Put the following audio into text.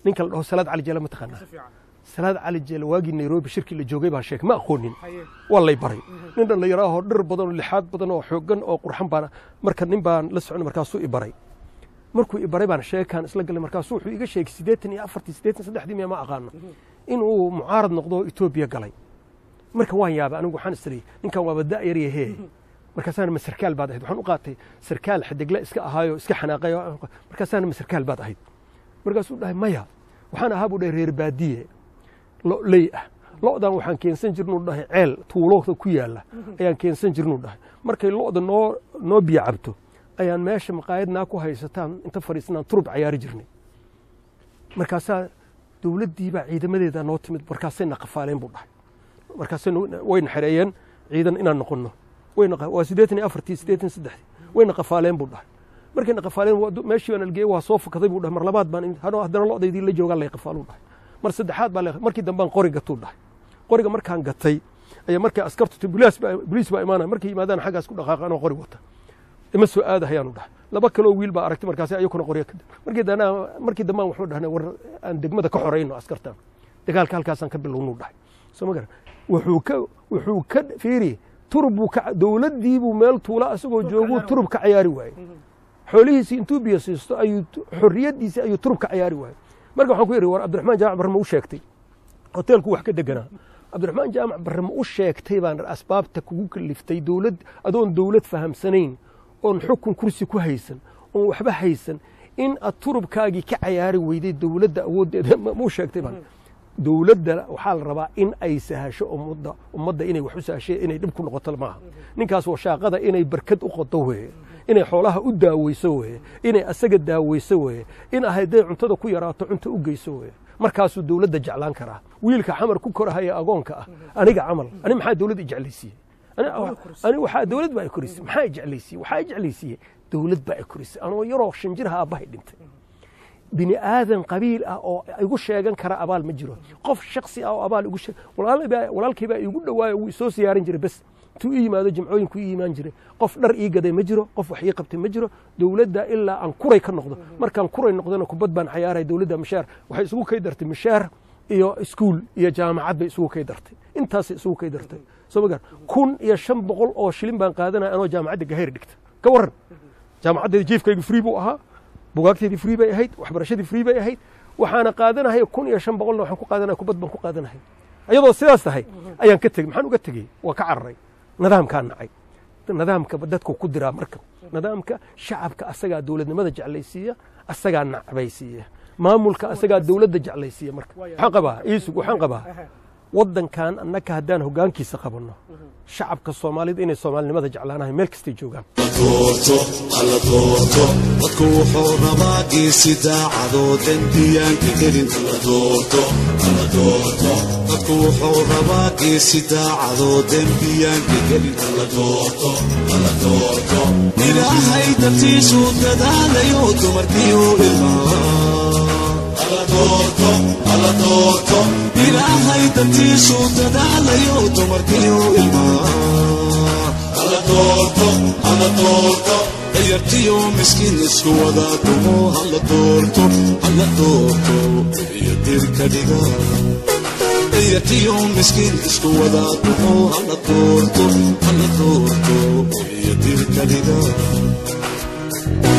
ninka la dhaho salaad cali jeele ma taqaanaa salaad cali jeele waagii nairobi shirkii la joogay baan sheegay ma aqoonin waa lay baray nin dhallinyaraahoo dhir badan oo lixaad badan oo xooggan oo qurxan baan marka nin baan la socon markaasuu i baray markuu i baray baan sheekaan isla galay markaasuu wuxuu iga sheegay siddeetan iyo afartii siddeetan saddexdii miya ma aqaano inuu mucaarad noqdo oo etoobiya galay marka waan yaabay anigu waxaan istiriyey ninkan waaba da' yaryahee markaasaana ma sarkaal baad ahayd waxaan u qaatay sarkaal xidigle iska ahaayo iska xanaaqay markaasaana ma sarkaal baad ahayd markaasuu dhahay maya waxaan ahaa buu dhahay reer baadiye lo ley ah lo'dan waxaan keensan jirnuu dhahay ceel tuulooda ku yaalla ayaan keensan jirnuu dhahay markay lo'da noo noo biyo cabto ayaan meesha maqaayadnaa ku haysataan inta fadhiisanaan turub cayaari jirnay markaasaa dowladdiibaa ciidamadeeda noo timid markaasayna qafaaleen buu dhahay markaasay wayna xereeyeen ciidan inaan noqonno waa siddeetan iyo afartii siddeetan saddexdii wayna qafaaleen buu dhahay markayna qafaaleen meeshii baan algeeyey waa soo fukaday buu dhahay mar labaad baan haddana lo'daydii la joogaan lay qafaaluu dhahay mar saddexaad baa markii dambaan qori gatuu dhahay qoriga markaan gatay ayaa markay askartu boliis baa imaanaya markay yimaadaan xaggaas ku dhaqaaqa anoo qori wata ima soo aadahayaanu dhahay laba kaloo wiil baa aragtay markaasi ayakuna qorya markii danaa markii dambaan wuxuu dhahnay war aan degmada ka xorayno askartan dagaalka halkaasaan ka bilownuu dhahay soo ma garan wuxuu ka wuxuu ka fiiri turub buu ka dowladdii buu meel tuula asagoo jooguu turub ka cayaari waayey xoolihiisii intuu biyo siisto ayuu xorriyaddiisii ayuu turub ka cayaari waayey marka waxaan ku yidhi war cabdiraxmaan jaamac barre ma u sheegtay hoteelku wax ka deganaa cabdiraxmaan jaamac barre ma u sheegtay baan asbaabta kugu kaliftay dowlad adoon dowlad fahamsanayn oon xukun kursi ku haysan oon waxba haysan in aad turubkaagii ka cayaari weyday dowladda awooddeeda ma u sheegtay baan dowladda waxaa la rabaa in ay sahasho ummadda ummadda inay wax u sahashe inay dhib ku noqoto maaha ninkaas washaaqada inay barkad u qodo weeye inay xoolaha u daaweyso weeye inay asaga daaweyso weeye in hadday cuntada ku yaraato cunto u geyso weeye markaasuu dowladda jeclaan karaa wiilka xamar ku korahaya agoonka ah aniga camal ani maxaa dowladda jeclaysiiyey ani waxaa dowlad baa i korisay maxaa i jeclaysiiyey waxaa i jeclaysiiyey dowlad baa i korisay anoo yaroo shan jiraha aabbahay dhintay bini aadan qabiil ah oo igu sheegan kara abaal ma jiro qof shaksi ah oo abaal igu sheeg walaalkay baa igu dhawaayo wuu isoo siyaarin jiray bes intuu ii yimaado jimcooyinku ii imaan jiray qof dhar ii gaday ma jiro qof wax ii qabtay ma jiro dowladda ilaa aan kuray ka noqdo markaan kuray noqdona kubad baan cayaaray dowladda mishaar waxay isugu kay dartay mishaar iyo iskuul iyo jaamacad bay isugu kay dartay intaasay isugu kay dartay soo ma gar kun iyo shan boqol oo shilin baan qaadanaya anoo jaamacadda gahayr dhigta ka warran jaamacaddeeda jiifkaygu free buu ahaa bugaagteedii free bay ahayd waxbarashadii free bay ahayd waxaana qaadanahaya kun iyo shan boqolna waxaan ku qaadanaya kubad baan ku qaadanahaya ayadoo sidaas tahay ayaan ka tegey maxaan uga tegey waa ka cararay nidaamkaa nacay nidaamka dadku ku diraa marka nidaamka shacabka asagaa dowladnimada jeclaysiiya asagaa nacbaysiiya maamulka asagaa dowladda jeclaysiiya marka waxaan qabaa iisug waxaan qabaa waddankan annaka haddaan hoggaankiisa qabanno shacabka soomaalida inay soomaalinimada jeclaanahay meel kastay joogaan doorto alla doorto dadku wuxuu rabaa geesi daacadoo dembiyaanka gelin alla doorto alla doorto dadku wuxuu rabaa geesi daacadoo dembiyaanka gelin alla doorto alla doorto ilaahay dartiisuu dadaalayo dumarkiiu ilmaa alla doorto alla doorto ilaahay dartiisuu dadaalayo dumarkiiu ilmaa alla doorto alla doorto dayartiyo miskiin isku wada dumo alla doorto alla doorto iyo dirka dhiga dayartiyo miskiin isku wada dumo alla doorto alla doorto iyo dirka dhiga